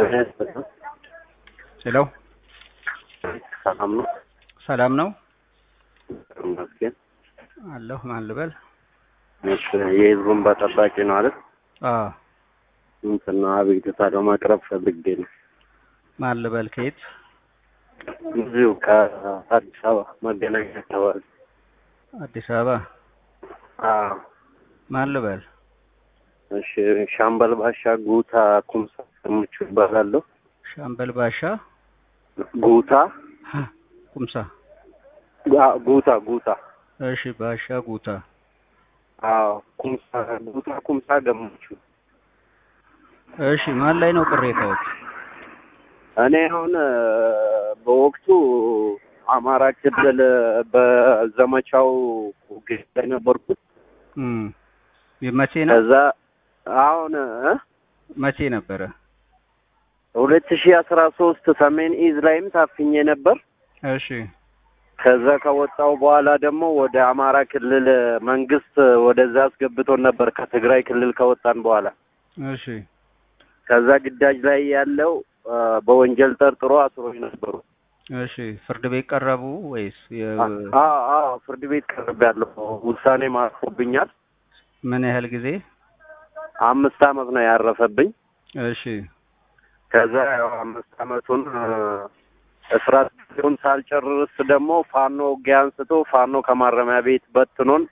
ሄሎ ሰላም ነው? ሰላም ነው ይመስገን። አለሁ። ማን ልበል? እሺ፣ የህዝቡን በጠባቂ ነው አይደል? አዎ። እንትን ነው አቤቱታ ለማቅረብ ፈልጌ ነው። ማን ልበል? ከየት? እዚሁ ከአዲስ አበባ መገናኛ አካባቢ። አዲስ አበባ። አዎ። ማን ልበል? እሺ፣ ሻምበል ባሻ ጉታ ኩምሳ ምቹ ይባላለሁ። ሻምበል ባሻ ጉታ ኩምሳ። አ- ጉታ ጉታ እሺ፣ ባሻ ጉታ። አዎ፣ ኩምሳ ጉታ ኩምሳ ገመቹ። እሺ፣ ማን ላይ ነው ቅሬታዎች? እኔ አሁን እ፣ በወቅቱ አማራ ክልል በዘመቻው ግብ ላይ ነበርኩት። እም መቼ ነው? ከዛ አሁን እ መቼ ነበረ? ሁለት ሺህ አስራ ሶስት ሰሜን ኢዝ ላይም ታፍኜ ነበር። እሺ፣ ከዛ ከወጣው በኋላ ደግሞ ወደ አማራ ክልል መንግስት ወደዛ አስገብቶን ነበር ከትግራይ ክልል ከወጣን በኋላ። እሺ፣ ከዛ ግዳጅ ላይ ያለው እ፣ በወንጀል ጠርጥሮ አስሮኝ ነበሩ። እሺ። ፍርድ ቤት ቀረቡ ወይስ የ- አዎ አዎ፣ ፍርድ ቤት ቀርቤያለሁ። ውሳኔ ማርፎብኛል። ምን ያህል ጊዜ? አምስት አመት ነው ያረፈብኝ። እሺ፣ ከዛ ያው አምስት አመቱን እ፣ እስራት ጊዜውን ሳልጨርስ ደግሞ ፋኖ ውጊያ አንስቶ ፋኖ ከማረሚያ ቤት በትኖን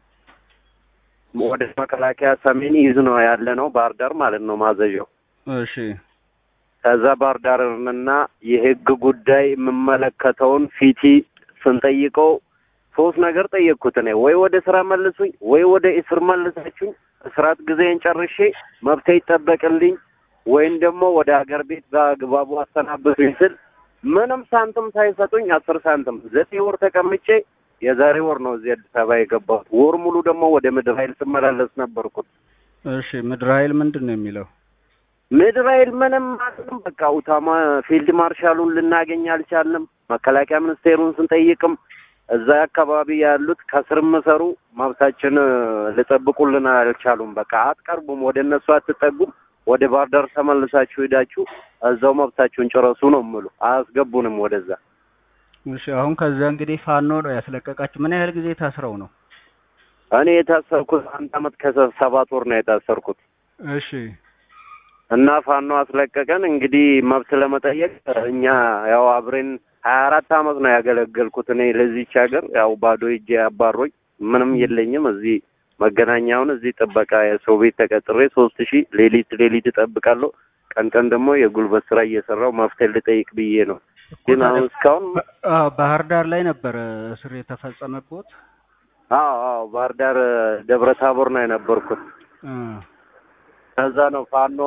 ወደ መከላከያ ሰሜን ይዝ ነው ያለ ነው ባህር ዳር ማለት ነው ማዘዣው። እሺ፣ ከዛ ባህር ዳርንና የህግ ጉዳይ የምመለከተውን ፊቲ ስንጠይቀው ሶስት ነገር ጠየቅኩት። እኔ ወይ ወደ ስራ መልሱኝ፣ ወይ ወደ እስር መልሳችሁኝ እስራት ጊዜን ጨርሼ መብቴ ይጠበቅልኝ፣ ወይም ደግሞ ወደ ሀገር ቤት በአግባቡ አሰናብቱኝ ስል ምንም ሳንትም ሳይሰጡኝ አስር ሳንትም ዘጠኝ ወር ተቀምጬ የዛሬ ወር ነው እዚህ አዲስ አበባ የገባሁት። ወር ሙሉ ደግሞ ወደ ምድር ኃይል ስመላለስ ነበርኩት። እሺ። ምድር ኃይል ምንድን ነው የሚለው? ምድር ኃይል ምንም አቅም በቃ ኡታማ ፊልድ ማርሻሉን ልናገኝ አልቻልንም። መከላከያ ሚኒስቴሩን ስንጠይቅም እዛ አካባቢ ያሉት ከስር ምሰሩ መብታችን ሊጠብቁልን አልቻሉም። በቃ አትቀርቡም፣ ወደ እነሱ አትጠጉም፣ ወደ ባህር ዳር ተመልሳችሁ ሄዳችሁ እዛው መብታችሁን ጭረሱ ነው የምሉ። አያስገቡንም ወደዛ። እሺ። አሁን ከዛ እንግዲህ ፋኖ ነው ያስለቀቃችሁ። ምን ያህል ጊዜ ታስረው ነው? እኔ የታሰርኩት አንድ አመት ከሰባት ወር ነው የታሰርኩት እሺ፣ እና ፋኖ አስለቀቀን። እንግዲህ መብት ለመጠየቅ እኛ ያው አብሬን ሀያ አራት አመት ነው ያገለገልኩት እኔ ለዚች ሀገር ያው ባዶ እጄ አባሮኝ ምንም የለኝም። እዚህ መገናኛውን እዚህ ጥበቃ የሰው ቤት ተቀጥሬ ሶስት ሺህ ሌሊት ሌሊት እጠብቃለሁ። ቀን ቀን ደግሞ የጉልበት ስራ እየሰራው መፍትሄ ልጠይቅ ብዬ ነው። ግን አሁን እስካሁን አዎ፣ ባህር ዳር ላይ ነበረ እስር የተፈጸመበት። አዎ አዎ ባህር ዳር ደብረ ታቦር ነው የነበርኩት። እ ከዛ ነው ፋኖ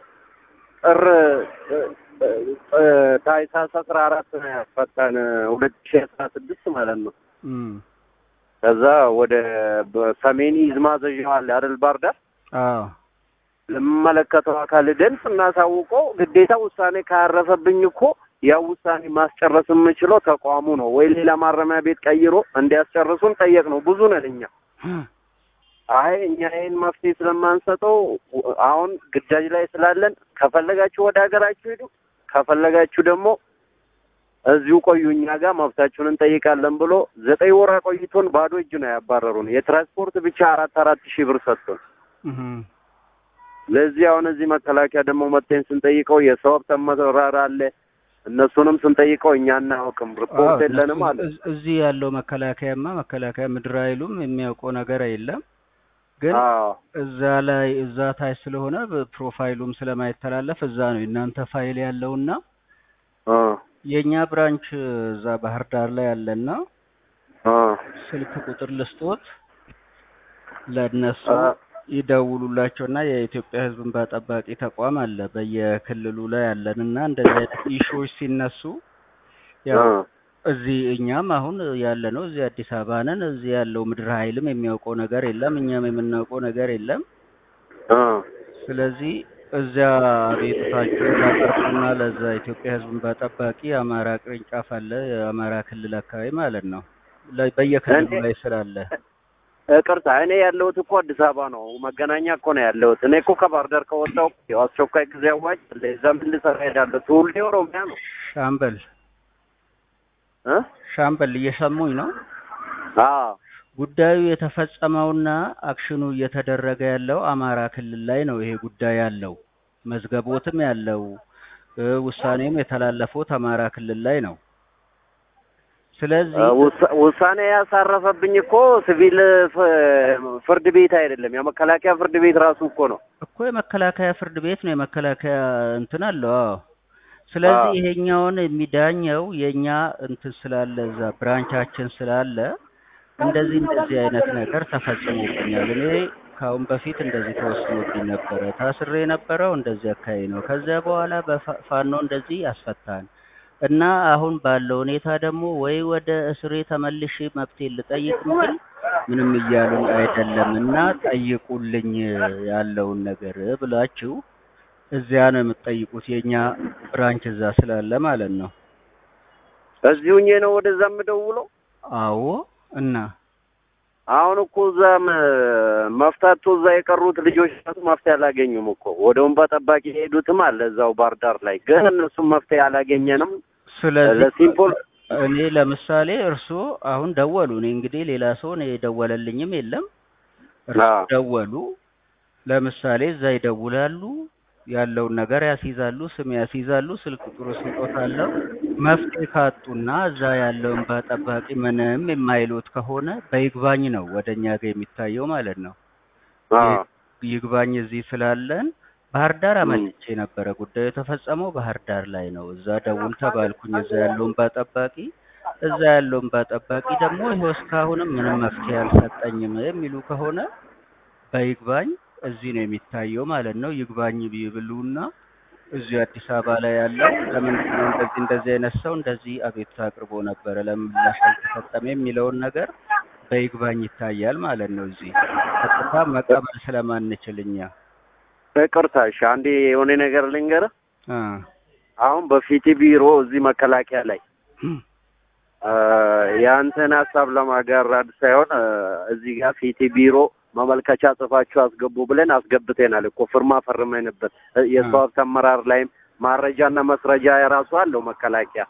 ጥር እ፣ ታህሳስ አስራ አራት ነው ያስፈታን ሁለት ሺህ አስራ ስድስት ማለት ነው። እም ከዛ ወደ በሰሜን ኢዝ ማዘዣው አለ አይደል ባህር ዳር አዎ፣ ለሚመለከተው አካል ደን ስናሳውቀው ግዴታ ውሳኔ ካረፈብኝ እኮ ያው ውሳኔ ማስጨረስ የምችለው ተቋሙ ነው ወይ ሌላ ማረሚያ ቤት ቀይሮ እንዲያስጨርሱን ጠየቅ ነው። ብዙ ነን እኛ። አይ እኛ ይህን መፍትሄ ስለማንሰጠው አሁን ግዳጅ ላይ ስላለን ከፈለጋችሁ ወደ ሀገራችሁ ሄዱ፣ ከፈለጋችሁ ደግሞ እዚሁ ቆዩ እኛ ጋር መብታችሁን እንጠይቃለን ብሎ ዘጠኝ ወር ቆይቶን ባዶ እጅ ነው ያባረሩን። የትራንስፖርት ብቻ አራት አራት ሺህ ብር ሰጥቶን እም ለዚህ አሁን እዚህ መከላከያ ደግሞ መጥተን ስንጠይቀው የሰው ሀብት አመራር አለ። እነሱንም ስንጠይቀው እኛ አናውቅም፣ ሪፖርት የለንም አለ። እዝ- እዚህ ያለው መከላከያማ መከላከያ ምድር ኃይሉም የሚያውቀው ነገር የለም። ግን አዎ እዛ ላይ እዛ ታች ስለሆነ ፕሮፋይሉም ስለማይተላለፍ እዛ ነው የእናንተ ፋይል ያለውና አ የእኛ ብራንች እዛ ባህር ዳር ላይ ያለና አ ስልክ ቁጥር ልስጦት ለእነሱ አ ይደውሉላቸውና የኢትዮጵያ ሕዝብ እንባ ጠባቂ ተቋም አለ በየክልሉ ላይ ያለንና እንደዚህ አይነት ኢሹዎች ሲነሱ ያው አ እዚህ እኛም አሁን ያለ ነው እዚህ አዲስ አበባ ነን። እዚህ ያለው ምድር ኃይልም የሚያውቀው ነገር የለም፣ እኛም የምናውቀው ነገር የለም። አ ስለዚህ እዚያ አቤቱታችሁን ታቀርቡና ለዛ ኢትዮጵያ ሕዝብ እንባ ጠባቂ የአማራ ቅርንጫፍ አለ የአማራ ክልል አካባቢ ማለት ነው ላይ በየክልሉ እኔ- ላይ ስላለ ይቅርታ እኔ ያለሁት እኮ አዲስ አበባ ነው፣ መገናኛ እኮ ነው ያለሁት። እኔ እኮ ከባህር ዳር ከወጣሁ ያው አስቸኳይ ጊዜ አዋጅ አለ። እዛ ምን ልሰራ እሄዳለሁ? ትውልዴ ኦሮሚያ ነው ሻምበል እ ሻምበል እየሰሙኝ ነው? አዎ ጉዳዩ የተፈጸመውና አክሽኑ እየተደረገ ያለው አማራ ክልል ላይ ነው። ይሄ ጉዳይ ያለው መዝገቦትም ያለው እ ውሳኔም የተላለፉት አማራ ክልል ላይ ነው። ስለዚህ ውሳ- ውሳኔ ያሳረፈብኝ እኮ ሲቪል ፍ- ፍርድ ቤት አይደለም፣ የመከላከያ ፍርድ ቤት ራሱ እኮ ነው። እኮ የመከላከያ ፍርድ ቤት ነው። የመከላከያ እንትን አለው። አዎ። ስለዚህ አዎ። ይሄኛውን የሚዳኘው የኛ እንትን ስላለ እዛ ብራንቻችን ስላለ እንደዚህ እንደዚህ አይነት ነገር ተፈጽሞብኛል። እኔ ከአሁን በፊት እንደዚህ ተወስኖብኝ ነበረ። ታስሬ የነበረው እንደዚህ አካባቢ ነው። ከዚያ በኋላ በፋኖ እንደዚህ ያስፈታን እና አሁን ባለው ሁኔታ ደግሞ ወይ ወደ እስሬ ተመልሼ መብቴን ልጠይቅ እንጂ ምንም እያሉኝ አይደለም እና ጠይቁልኝ ያለውን ነገር ብላችሁ እዚያ ነው የምትጠይቁት። የኛ ብራንች እዛ ስላለ ማለት ነው። እዚሁ ሆኜ ነው ወደዛ የምደውለው። አዎ እና አሁን እኮ እዛ መፍታት እዛ የቀሩት ልጆች ራሱ መፍትሄ አላገኙም እኮ ወደ ወንባ ጠባቂ የሄዱትም አለ እዛው ባህር ዳር ላይ ግን እነሱም መፍትሄ አላገኘንም። ስለዚህ ለሲምፖል እኔ ለምሳሌ እርስዎ አሁን ደወሉ። እኔ እንግዲህ ሌላ ሰው እኔ የደወለልኝም የለም። እርስዎ አዎ። ደወሉ። ለምሳሌ እዛ ይደውላሉ፣ ያለውን ነገር ያስይዛሉ፣ ስም ያስይዛሉ፣ ስልክ ቁጥሩ ስጦታለሁ። መፍትሄ ካጡና እዛ ያለውን በጠባቂ ምንም የማይሉት ከሆነ በይግባኝ ነው ወደ እኛ ጋር የሚታየው ማለት ነው። አዎ ይግባኝ እዚህ ስላለን ባህር ዳር ም። አመልቼ ነበረ። ጉዳዩ የተፈጸመው ባህር ዳር ላይ ነው። እዛ ደውል ተባልኩኝ። እዛ ያለውን ባጠባቂ እዛ ያለውን ባጠባቂ ደግሞ ይኸው እስካሁንም ምንም መፍትሄ አልሰጠኝም የሚሉ ከሆነ በይግባኝ እዚህ ነው የሚታየው ማለት ነው። ይግባኝ ቢብሉና እዚሁ አዲስ አበባ ላይ ያለው ለምንድን ነው እንደዚህ እንደዚህ አይነት ሰው እንደዚህ አቤቱታ አቅርቦ ነበረ ለምን ምላሽ አልተሰጠም የሚለውን ነገር በይግባኝ ይታያል ማለት ነው። እዚህ ቀጥታ መቀበል ስለማንችል እኛ ይቅርታ፣ እሺ አንዴ የሆነ ነገር ልንገርህ። አ አሁን በፊት ቢሮ እዚህ መከላከያ ላይ አ፣ የአንተን ሀሳብ ለማጋራት ሳይሆን አ፣ እዚህ ጋር ፊት ቢሮ መመልከቻ ጽፋችሁ አስገቡ ብለን አስገብተናል እኮ ፍርማ ፈርመንበት እ፣ የሰው ሀብት አመራር ላይም ማረጃና መስረጃ የራሱ አለው መከላከያ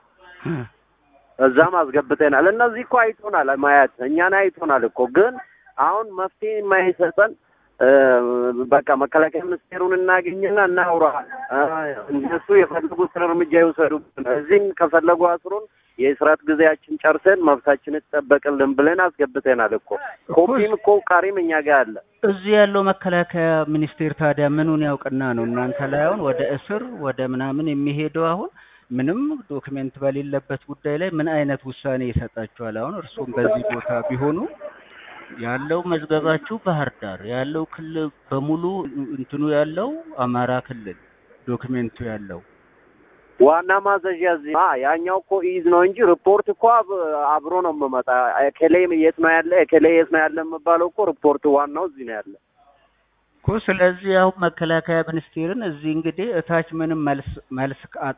እዛም አስገብተናል። እነዚህ እኮ አይቶናል፣ ማየት እኛን አይቶናል እኮ ግን አሁን መፍትሄ የማይሰጠን እ፣ በቃ መከላከያ ሚኒስቴሩን እናገኝና እናውራ እ፣ እነሱ የፈለጉትን እርምጃ ይውሰዱብን፣ እዚህም ከፈለጉ አስሩን የእስራት ጊዜያችን ጨርሰን መብታችን ይጠበቅልን ብለን አስገብተናል እኮ ኮፒም እኮ ቃሪም እኛ ጋር አለ። እዚህ ያለው መከላከያ ሚኒስቴር ታዲያ ምኑን ያውቅና ነው እናንተ ላይ አሁን ወደ እስር ወደ ምናምን የሚሄደው? አሁን ምንም ዶክሜንት በሌለበት ጉዳይ ላይ ምን አይነት ውሳኔ ይሰጣችኋል? አሁን እርስዎም በዚህ ቦታ ቢሆኑ ያለው መዝገባችሁ ባህር ዳር ያለው ክልል በሙሉ እንትኑ ያለው አማራ ክልል ዶክሜንቱ ያለው ዋና ማዘዣ እዚህ አ ያኛው እኮ ኢዝ ነው እንጂ ሪፖርት እኮ አብ- አብሮ ነው የምመጣ። ኤኬሌ የት ነው ያለ ኤኬሌ የት ነው ያለ የምባለው እኮ ሪፖርት ዋናው እዚህ ነው ያለ። እኮ ስለዚህ አሁን መከላከያ ሚኒስቴርን እዚህ እንግዲህ እታች ምንም መልስ መልስ